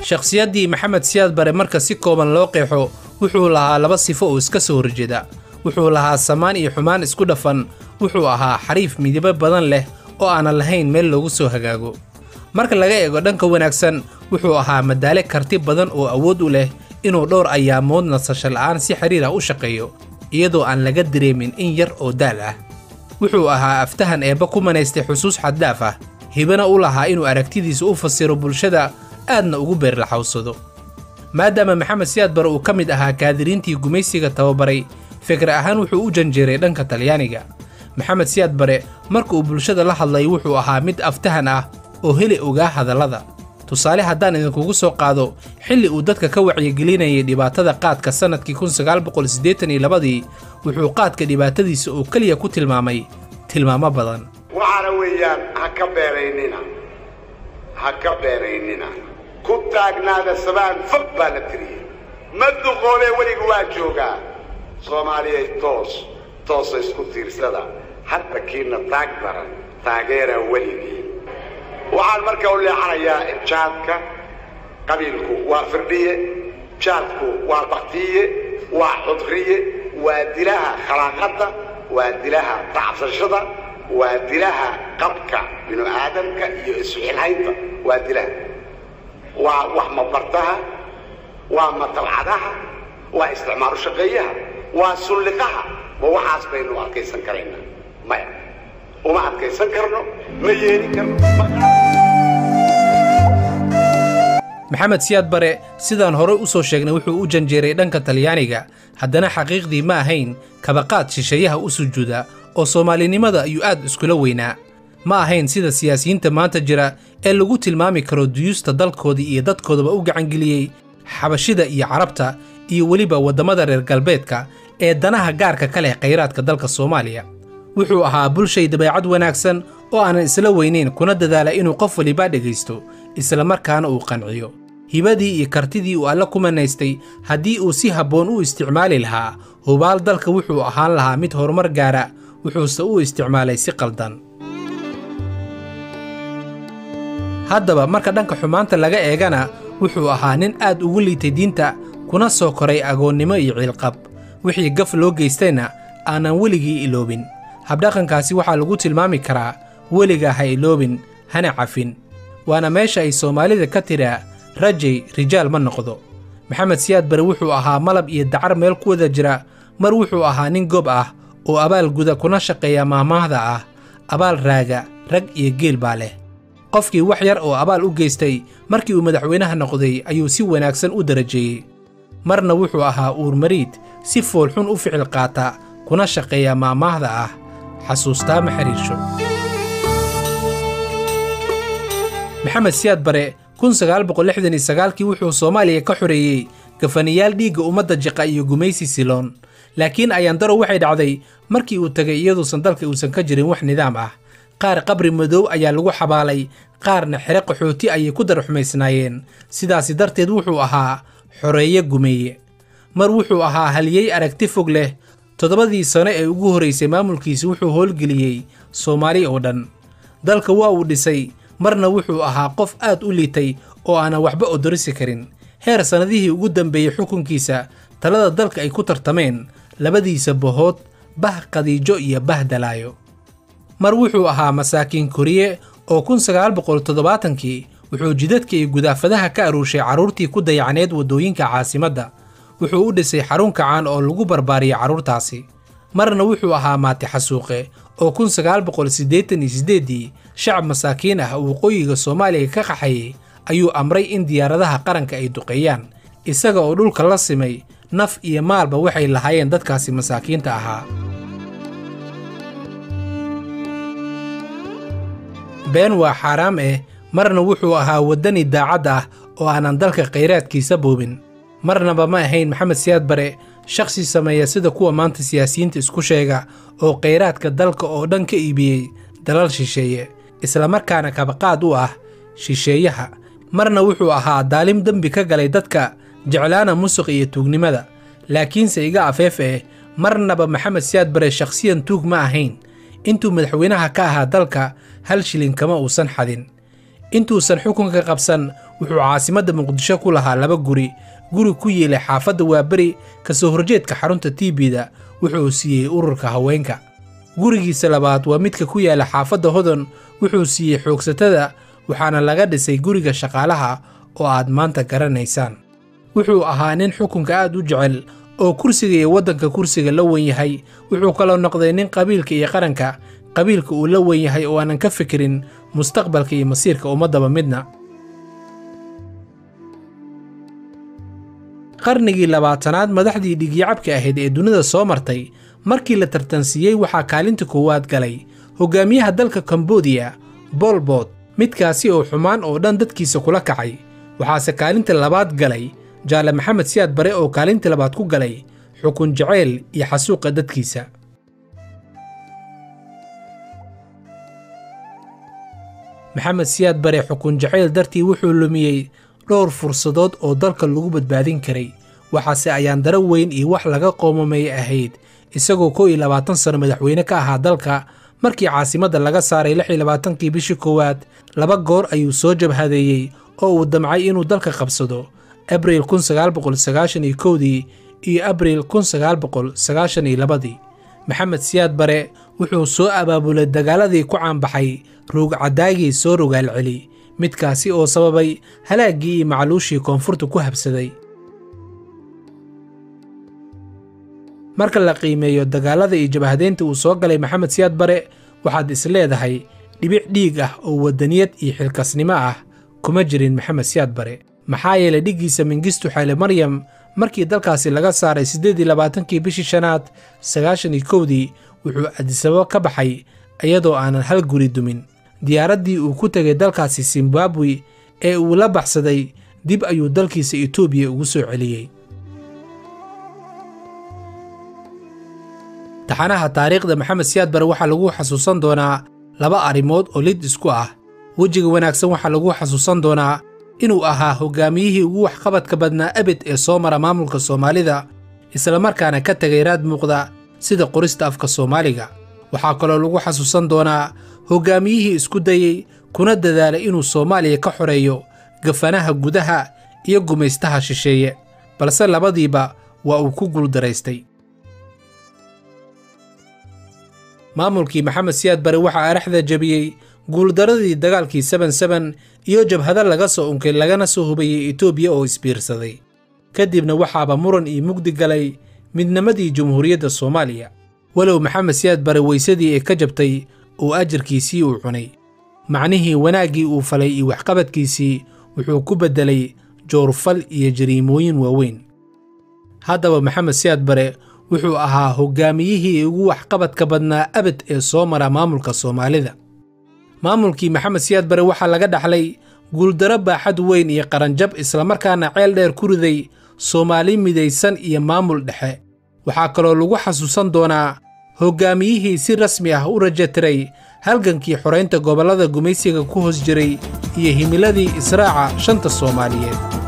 shakhsiyaddii maxamed siyaad bare marka si kooban loo qeexo wuxuu lahaa laba sifo oo iska soo horjeeda wuxuu lahaa samaan iyo xumaan isku dhafan wuxuu ahaa xariif midabo badan leh oo aanan lahayn meel loogu soo hagaago marka laga eego dhanka wanaagsan wuxuu ahaa madaale karti badan oo awood u leh inuu dhowr ayaamood nasasho la'aan si xiriir ah u shaqeeyo iyadoo aan laga dareemin in yar oo daal ah wuxuu ahaa aftahan eebba ku manaystay xusuus xaddaaf ah hibana u lahaa inuu aragtidiisa u fasiro bulshada aadna ugu beerlaxawsado maadaama maxamed siyaad bare uu ka mid ahaa kaadiriintii gumaysiga tababaray fikir ahaan wuxuu u janjeeray dhanka talyaaniga maxamed siyaad bare marka uu bulshada la hadlay wuxuu ahaa mid aftahan ah oo heli ogaa hadallada tusaale haddaan idinkugu soo qaado xilli uu dadka ka wacyigelinayay dhibaatada qaadka sannadkii kunsagaalboqolsiddeetaniyolabadii wuxuu qaadka dhibaatadiisa oo keliya ku tilmaamay tilmaamo badan waxaana weeyaan ha ka beeraynina ha ka beeraynina ku taagnaada sabaan fog baa la tiriyey ma duqoobee weliga waa joogaa soomaaliyay toos toosa isku tiirsada hadda kiina taag daran taageera weligii waxaan marka u leexanayaa jaadka qabiilku waa firdhiye jaadku waa baktiye waa xudriye waa dilaha khalaaqadda waa dilaha tacsashada waa dilaha qabka binu aadamka iyo isxilhaynta waa dilaha waa wax mabartaha waa matabcadaha waa isticmaalu shaqeeyaha waa sulliqaha ma waxaas baynu adkaysan karaynaa maya uma adkaysan karno ma yeelin karno maxamed siyaad bare sidaan horey u soo sheegnay wuxuu u janjeeray dhanka talyaaniga haddana xaqiiqdii ma ahayn kabaqaad shisheeyaha u sujuuda oo soomaalinimada ayuu aad iskula weynaa ma ahayn sida siyaasiyiinta maanta jira ee lagu tilmaami karo duyuusta dalkoodii iyo dadkoodaba u gacangeliyey xabashida iyo carabta iyo weliba waddamada reer galbeedka ee danaha gaarka ka leh khayraadka dalka soomaaliya wuxuu ahaa bulshay dabeecad wanaagsan oo aanan isla weynayn kuna dadaala inuu qof walibaa dhegaysto islamarkaana uu qanciyo hibadii iyo kartidii uu alle ku manaystay haddii uu si habboon u isticmaali lahaa hubaal dalka wuxuu ahaan lahaa mid horumar gaara wuxuuse u isticmaalay si qaldan haddaba marka dhanka xumaanta laga eegana wuxuu ahaa nin aad ugu liitay diinta kuna soo koray agoonnimo iyo ciilqab wixii gaf loo geystayna aanan weligii iloobin habdhaqankaasi waxaa lagu tilmaami karaa weligaa ha iloobin hana cafin waana meesha ay soomaalida ka tidhaa rajay rijaal ma noqdo maxamed siyaad bare wuxuu ahaa malab iyo dacar meel ku wada jira mar wuxuu ahaa nin gob ah oo abaal guda kuna shaqeeya maahmaahda ah abaal raaga rag iyo geel baa leh qofkii wax yar oo abaal u geystay markii uu madaxweynaha noqday ayuu si wanaagsan u darajeeyey marna wuxuu ahaa uurmariid si foolxun u ficil qaata kuna shaqeeya maahmaahda ah xasuustaa ma xiriirsho maxamed siyaad bare kii wuxuu soomaaliya ka xoreeyey gafanayaal dhiigga ummadda jiqa iyo gumaysi siloon laakiin ayaandaro waxay dhacday markii uu tegay iyaduusan dalka uusan ka jirin wax nidaam ah qaar qabri madow ayaa lagu xabaalay qaarna xere qaxooti ayay ku darxumaysnaayeen sidaasi darteed wuxuu ahaa xoreeye gumeeye mar wuxuu ahaa haliyey aragti fog leh toddobadii sano ee ugu horraysay maamulkiisi wuxuu howlgeliyey soomaali oo dhan dalka waa uu dhisay marna wuxuu ahaa qof aad u liitay oo aanan waxba odorisi karin heer sannadihii ugu dambeeyey xukunkiisa talada dalka ay ku tartameen labadiisa bohood bah qadiijo iyo bah dalaayo mar wuxuu ahaa masaakiin koriye oo kii wuxuu jidadka iyo gudaafadaha ka aruushay carruurtii ku dayacneed waddooyinka caasimadda wuxuu u dhisay xarun kacaan oo lagu barbaariyay carruurtaasi marna wuxuu ahaa maati xasuuqe oo ii shacab masaakiin ah oo waqooyiga soomaaliya ka qaxayay ayuu amray in diyaaradaha qaranka ay duqeeyaan isaga oo dhulka la simay naf iyo maalba waxay lahaayeen dadkaasi masaakiinta ahaa been waa xaaraam eh marna wuxuu ahaa waddani daacad ah oo aanan dalka khayraadkiisa boobin marnaba ma ahayn maxamed siyaad bare shakhsi sameeya sida kuwa maanta siyaasiyiinta isku sheega oo khayraadka dalka oo dhan ka iibiyey dalal shisheeye islamarkaana kabaqaad u ah shisheeyaha marna wuxuu ahaa daalim dembi ka galay dadka jeclaana musuq iyo tuugnimada laakiinse iga afeef eh marnaba maxamed siyaad bare shakhsiyan tuug ma ahayn intuu madaxweynaha ka ahaa dalka hal shilin kama uusan xadin intuusan xukunka qabsan wuxuu caasimadda muqdisho ku lahaa laba guri guri ku yeelay xaafadda waaberi ka soo horjeedka xarunta tiibida wuxuu siiyey ururka haweenka gurigiisa labaad waa midka ku yaala xaafadda hodon wuxuu siiyey xoogsatada waxaana laga dhisay guriga shaqaalaha oo aad maanta garanaysaan wuxuu ahaa nin xukunka aad u jecel oo kursiga iyo waddanka kursiga la wen yahay wuxuu kaloo noqday nin qabiilka iyo qaranka qabiilka uu la wen yahay oo aanan ka fikirin mustaqbalka iyo masiirka ummaddaba midna qarnigii labaatanaad madaxdii dhigyacabka ahayd ee dunida soo martay markii la tartansiiyey waxaa kaalinta koowaad galay hogaamiyaha dalka kambodiya bolbot midkaasi oo xumaan oo dhan dadkiisa kula kacay waxaase kaalinta labaad galay jaale maxamed siyaad bare oo kaalinta labaad ku galay xukun jaceyl iyo xasuuqa dadkiisa maxamed siyaad bare xukun jaceyl dartii wuxuu lumiyey dhowr fursadood oo dalka lagu badbaadin karay waxaase ayaan daro weyn iyo wax laga qoomamay ahayd isagoo kow iyo labaatan sano madaxweyne ka ahaa dalka markii caasimadda laga saaray lix iyo labaatankii bishii koowaad laba goor ayuu soo jabhadeeyey oo uu damcay inuu dalka qabsado abriil kun sagaal boqol sagaashan iyo kowdii iyo abriil kun sagaal boqol sagaashan iyo labadii maxamed siyaad bare wuxuu soo abaabulay dagaaladii ku caanbaxay ruugcadaagii soo rogaal celi midkaasi oo sababay halaaggii iyo macluushii koonfurta ku habsaday marka la qiimeeyo dagaalada iyo jabhadeynta uu soo galay maxamed siyaad bare waxaad is leedahay dhibic dhiig ah oo waddaniyad iyo xilkasnimo ah kuma jirin maxamed siyaad bare maxaa yeelay dhiggiisa mingistu xayle maryam markii dalkaasi laga saaray siddeed iyo labaatankii bishii shanaad sagaashan iyo kowdii wuxuu adisababo ka baxay iyadoo aanan hal guri dumin diyaaraddii uu ku tegay dalkaasi zimbabwe ee uu la baxsaday dib ayuu dalkiisa etoobiya ugu soo celiyey taxanaha taariikhda maxamed siyaad bare waxaa lagu xasuusan doonaa laba arrimood oo lid isku ah wejiga wanaagsan waxaa lagu xasuusan doonaa inuu ahaa hogaamiyihii ugu waxqabadka badnaa abed ee soo mara maamulka soomaalida islamarkaana ka tegay raad muuqda sida qorista afka soomaaliga waxaa kaloo lagu xasuusan doonaa hogaamiyihii isku dayey kuna dadaalay inuu soomaaliya ka xoreeyo gafanaha gudaha iyo gumaystaha shisheeye balse labadiiba waa uu ku guuldaraystay maamulkii maxamed siyaad bare waxaa araxda jebiyey guuldaradii dagaalkii seben seben iyo jabhado laga soo unkay lagana soo hubayey etoobiya oo isbiirsaday kadibna waxaaba muran iyo mugdi galay midnimadii jumhuuriyadda soomaaliya walow maxamed siyaad bare weysadii ee ka jabtay oo ajarkiisii uu cunay macnihii wanaaggii uu falay iyo waxqabadkiisii wuxuu ku beddelay joorfal iyo jariimooyin waaweyn haddaba maxamed siyaad bare wuxuu ahaa hogaamiyihii ugu waxqabadka badnaa abed ee soo mara maamulka soomaalida maamulkii maxamed siyaad bare waxaa laga dhaxlay guuldaro baaxad weyn iyo qaranjab islamarkaana ceel dheer ku riday soomaali midaysan iyo maamul dhexe waxaa kaloo lagu xasuusan doonaa hogaamiyihii si rasmi ah u rajatiray halgankii xoraynta gobollada gumaysiga ku hoos jiray iyo himiladii israaca shanta soomaaliyeed